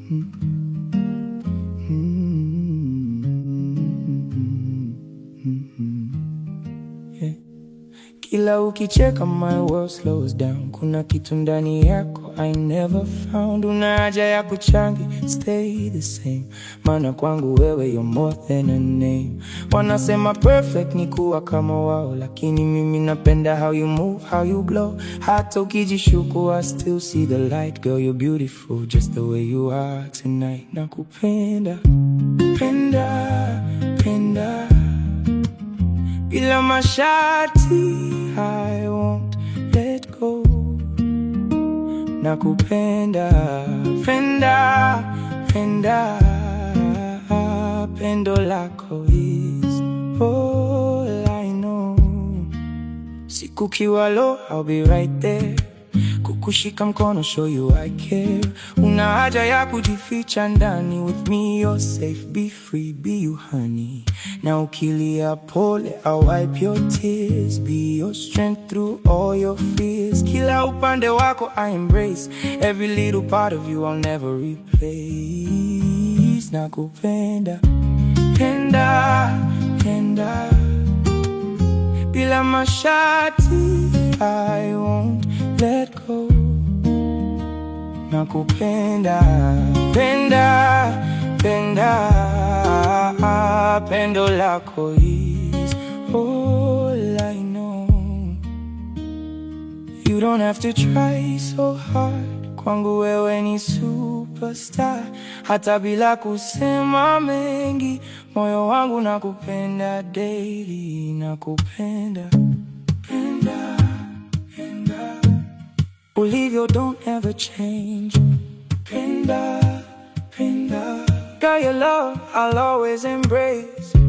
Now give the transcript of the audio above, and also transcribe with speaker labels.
Speaker 1: Yeah. Kila ukicheka my world slows down. Kuna kitu ndani yako I never found. Una haja ya kuchangi stay the same, maana kwangu wewe you're more than a name. Wanasema perfect ni kuwa kama wao, lakini mimi napenda how you move, how you glow. Hata ukijishuku I still see the light. Girl you're beautiful just the way you are tonight. Nakupenda penda penda bila masharti, I won't let go. Nakupenda penda penda, pendo lako is all I know. Siku kiwa low, I'll be right there kukushika mkono, show you I care. Una haja ya kujificha ndani, with me you're safe, be free, be you honey. Na ukilia pole, I'll wipe your tears, be your strength through all your fears. Kila upande wako I embrace, every little part of you I'll never replace. Nakupenda penda penda bila masharti, I won't let go. Nakupenda penda penda, pendo lako is all I know. You don't have to try so hard, kwangu wewe ni superstar. Hata bila kusema mengi, moyo wangu nakupenda daily, nakupenda penda penda ulivyo, don't ever change. Penda penda, got your love, I'll always embrace.